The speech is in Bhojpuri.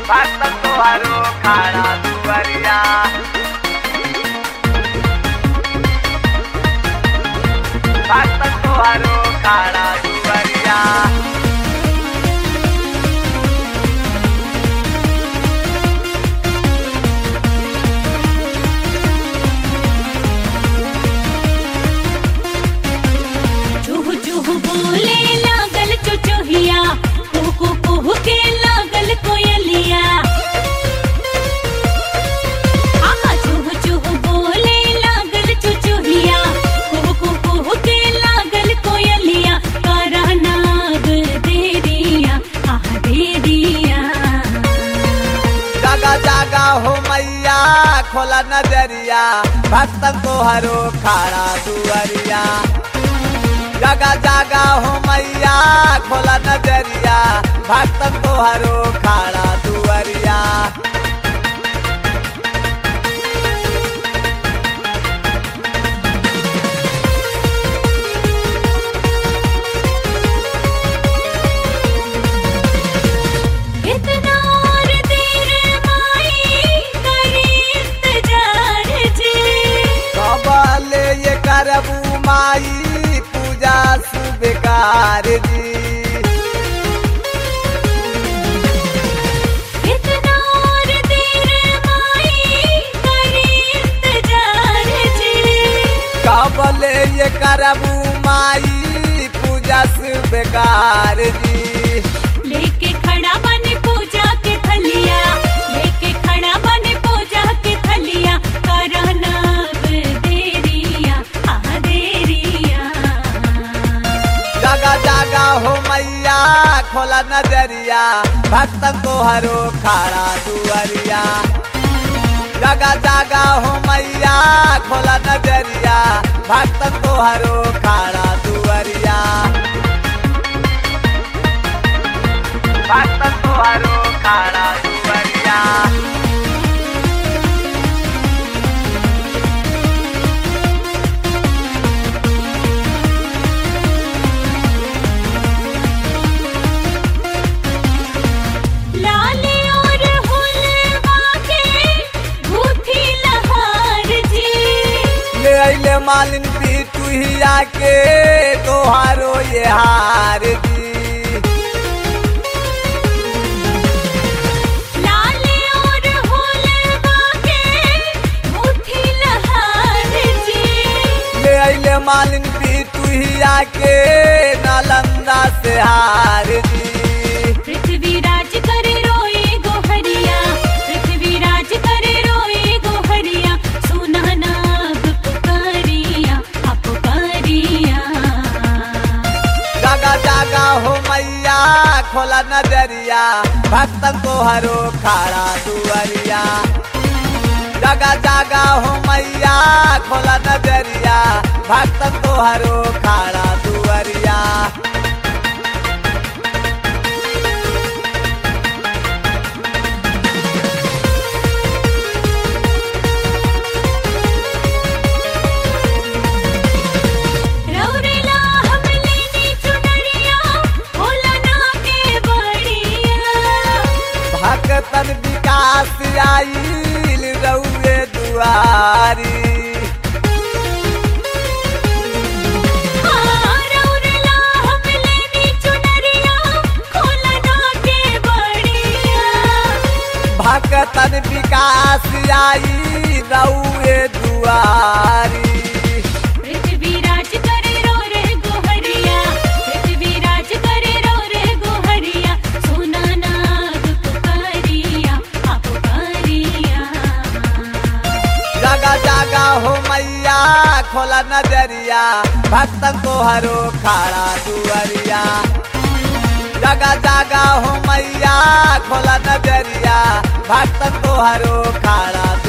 भक्त तोहरो खाड़ा दुवरिया भक्त तोहरो खाड़ा दुवरिया चूह चूह बोले लागल चुचुहिया कुहू कुहू के लागल कोयलिया आहा चूह चूह बोले लागल चुचुहिया कुहू कुहू के लागल कोयलिया करा नाग देरिया आह देरिया जागा जागा हो मैया खोला नजरिया भक्त तोहरो खाड़ा दुवरिया जागा जागा हो मैया खोला नजरिया भक्त तोहरो खाड़ा दुवरिया इतना और देर माई करी इंतजार जी कबले ये करबू माई पूजा सुबेकार जी इतना और देर माई करी इंतजार जी कबले ये करबू माई पूजा सुबेकार जी लेके खड़ा बने पूजा के थलिया लेके खड़ा बने पूजा के थलिया करना देरिया आ देरिया जागा जागा हो मैया खोला नजरिया भक्त तोहरो खाड़ा दुवरिया जागा जागा हो मैया खोला नजरिया भक्त तोहरो खाड़ा दुवरिया भक्त तोहरो खाड़ा दुवरिया लाले और हुलवा के भूखी लहार जी ले अइले मालिन पिटुहिया के तोहारो ये हार जी लाले और हुलवा के भूखी लहार जी ले अइले मालिन पिटुहिया के नालंदा से हार जी पृथ्वी राज करे रोए गोहरिया पृथ्वी राज करे रोए गोहरिया सुना नाग पुकारिया आ पुकारिया जागा जागा हो मैया खोला नजरिया भक्त तोहरो खाड़ा दुवरिया जागा जागा हो मैया खोला नजरिया भक्त तोहरो खाड़ा दुवरिया रौरेला हम लेनी चुनरिया होला ना के बड़िया भक्तन विकास आइल रउए दुआरी हाँ रौरेला हम लेनी चुनरिया होला ना के बड़िया भक्तन विकास आई रउए दुआरी पृथ्वी राज करे रो रे गोहरिया पृथ्वी राज करे रो रे गोहरिया सोना नाग पुकारिया आ पुकारिया जागा जागा हो मैया खोला नजरिया भक्तन तोहरो खाड़ा दुआरिया जागा जागा हो मैया खोला नजरिया भक्तन तोहरो खाड़ा